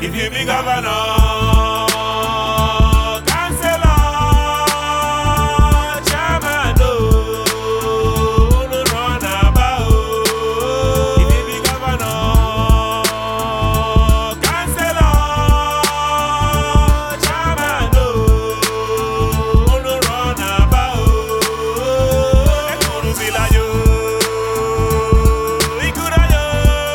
If you be governor, councillor, chairman, oh, no run about. If you be governor, councillor, chairman, oh, no run about. Ekuruzila yo, ikura yo,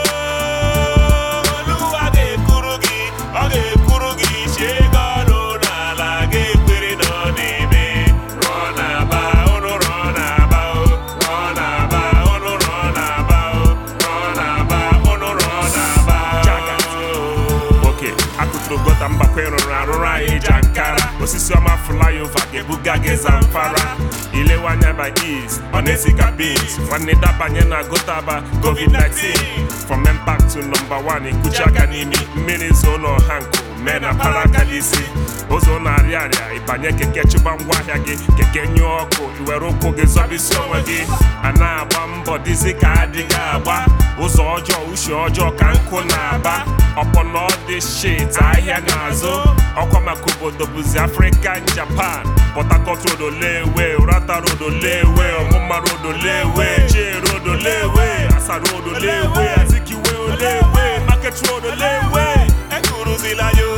Olúwa ga-ekuru gị, ọ ga-ekuru gị isi ego ọnụ n'ala ga-ekwere na ọ na-eme. Rụọ na-aba, unu rụọ na-aba o, rụọ na-aba, unu rụọ na-aba o, rụọ na-aba, unu rụọ na-aba o. Oke, akụtụrụ gota mgbakọ ịrụrụ arụrụ anyị ji ankara osisi ọma flyover ga-ebuga gị zamfara ilewe anya by east ọ na-esi ka beans nwanne dabanye na gotaba covid-19 from impact to number one ikuchi aka n'imi mmiri zo n'ọha nkụ mee na parakalisi ụzọ na-arịa arịa ịbanye keke chụba ngwaahịa gị keke nyụọ ọkụ iwere ụkwụ gị zọbisi onwe gị a na-agba mbọ dịzi ka adịghị agba ụzọ ọjọọ uche ọjọọ ka nkụ na-aba ọpọlọ dị shit ahịa n'azụ ọkwa maka obodo bụzi afrịkan japan port harcourt road olewe urata road olewe ọmụma road olewe jee road olewe asa road olewe azikiwe olewe market road olewe ekuruzila yo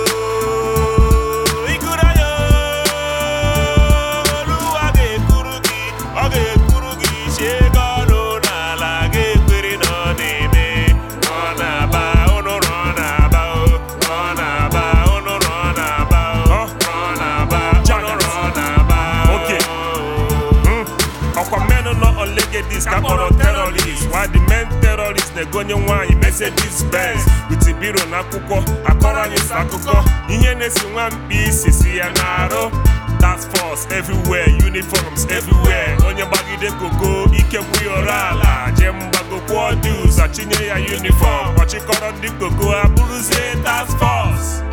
ikura yo Olúwa ga-ekuru gị ọ ga-ekuru gị isi ego ọnụ n'ala ga-ekwere na ọ na-eme ọ na-aba unu rụọ na-aba o ọ na-aba unu rụọ na-aba o ọ na-aba unu rụọ na-aba oke ọkwa mmenụ nọ olegedis ka kpọrọ terrorist while the main terrorist na-egonye nwaanyị Mercedes Benz with biro na akwụkwọ akọrọ anyị sọ akụkọ ihe na-esi nwa mkpi isi si ya na-arụ task force everywhere uniforms everywhere onye gbagide koko ike kwụyọrọ ala jee mgbago kwụọ dues achinye ya uniform ọchịkọrọ ndị koko abụrụzie task force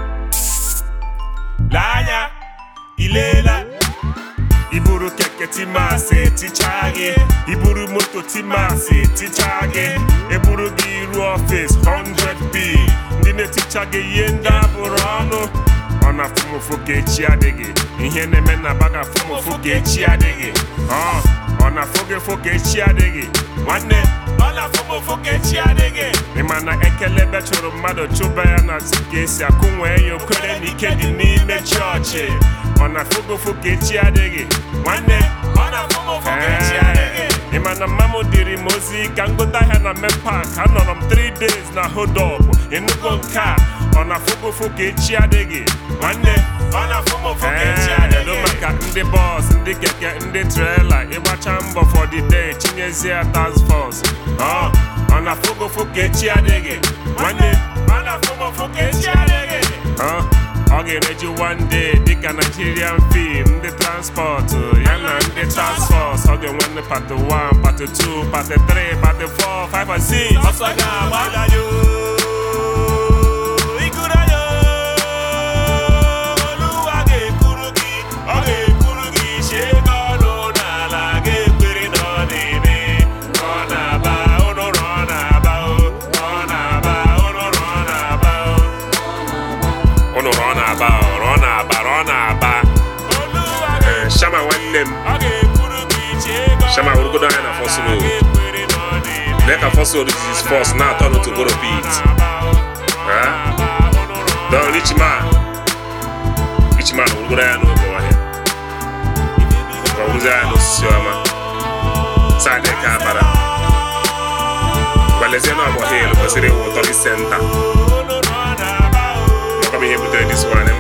lee anya ileela iburu keke timasi tichaa gị iburu moto timasi tichaa gị eburu gị ruo ọfis 100b ndị na-eticha gị ihe ndị abụrụ ọnụ ọ na fụmụfụ ka echi adịghị ihe na-eme na baga fụmụfụ ka echi adịghị ọ ọ na fụgị fụ ka echi adịghị nwanne ọ na fụmụfụ ka echi adịghị ị ma na ekele ebe chụrụ mmadụ chụba ya na ka esi akụ nwee ya okwere na ike dị n'ime chọọchị ọ na fụgụfụ ka echi adịghị nwanne ọ na fụmụfụ ka echi adịghị ị ma na mma m dịrị m ozi ka m gote ahịa na mepak anọrọ m 3 days na hodop ịnụgo nke a ọ na fụgụfụ ka echi adịghị nwanne ọ na fụmụfụ ka echi adịghị maka ndị bọs ndị keke ndị trela ịgbacha mbọ for the day chinyezie task force ọ ọ na fụgụfụ ka echi adịghị nwanne ọ na fụgụfụ ka echi adịghị ọ ọ ga-ereji one day dịka Nigerian film ndị transport ya na ndị task force ọ ga-enwe ndị pati 1 pati 2 pati 3 pati 4 5 and 6 ọsọ ga-agba yo ikuru yo Olúwa ga-ekuru gị ọ ga-ekuru gị isi ego ọnụ n'ala ga-ekwere na ọ na-eme ọ na-aba unu rụọ na-aba o ọ na-aba unu rụọ na-aba o unu rụọ na-aba o rụọ na-aba rụọ na-aba Ee, shama nwanne m shama wụrụgodo anya na fọs road lee ka fọs road jizis fọs na-atọ n'otogoro pit don richman richman wụrụgodo anya n'oge ọhịa ka ọ wụrụzi anya n'osisi ọma saadị ka abara gwalezie na ọgbọ hil kwesịrị ịwụ tọri senta makwa m ihe butere dis one